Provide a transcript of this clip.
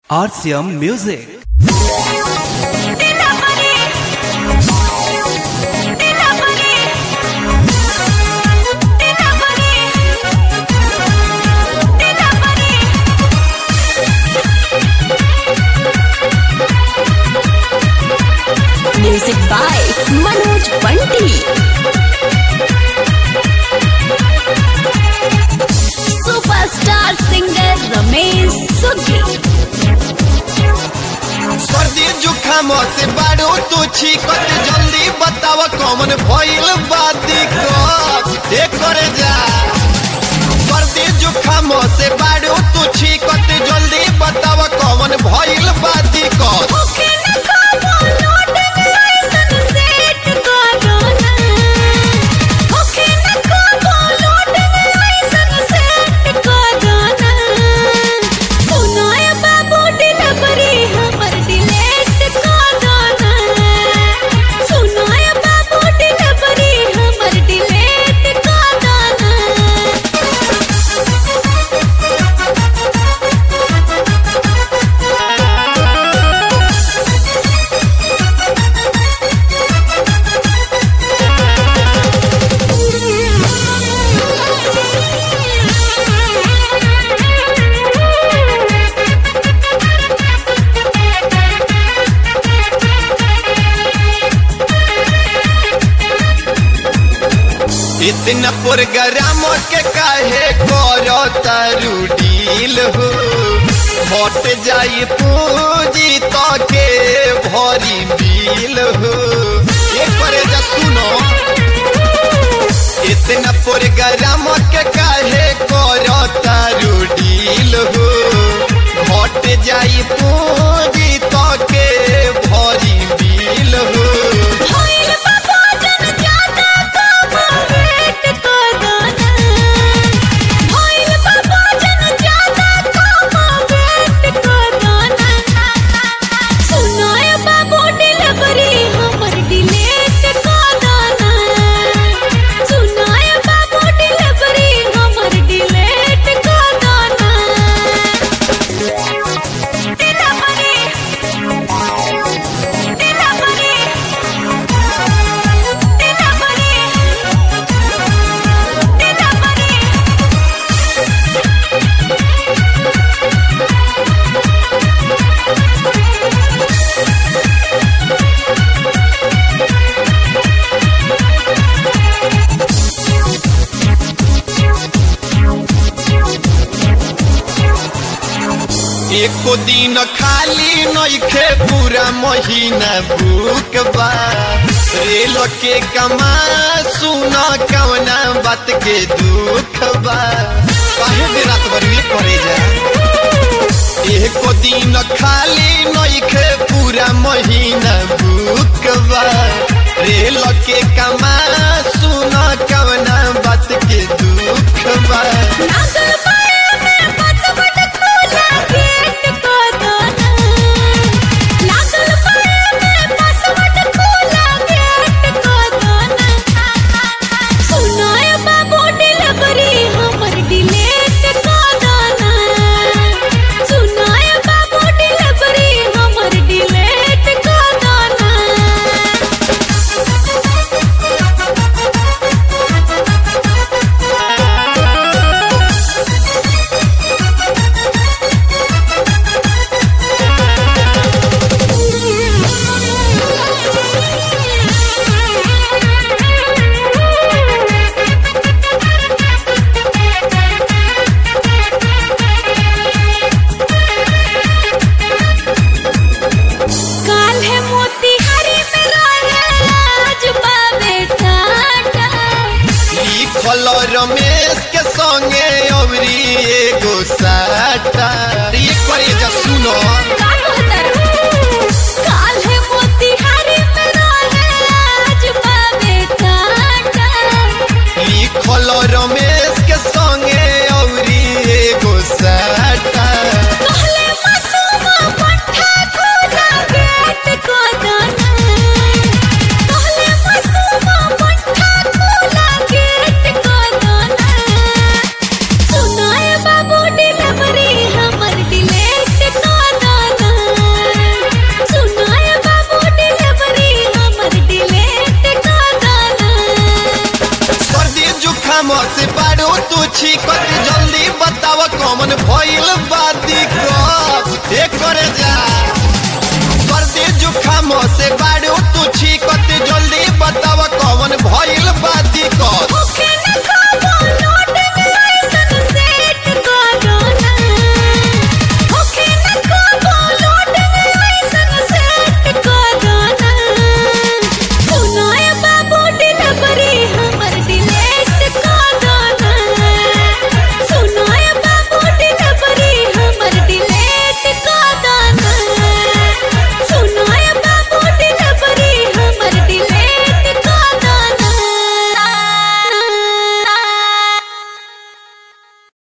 RCM Music. Music by Manoj Bunty. Superstar singer Ramesh Sughi. सर्दी जुखाम से बाड़ो तू छीकत जल्दी बताव कौन भइल बा दिक्कत ए करे जा सर्दी जुखाम से बाड़ो तू छीकत जल्दी बताव कौन भइल बा दिक्कत इतना प्रोग्राम के काहे करो तारू डील हो हट जाई पूंजी तो के भरी बिल हो ये करे जा सुनो इतना प्रोग्राम के काहे करो तारू डील हो हट जाई पूंजी तो के भरी बिल हो एको दिन खाली नइखे पूरा महीना भूख बा रेल के कमा सुना कवना बात के दुख बा काहे दिन रात भर ये करे जा एको दिन खाली नइखे पूरा महीना भूख बा रेल के कमा सुना कवना बात के दुख बा लिखल रमेश के संगे अवरी एगो साटा ये करे जा सुनो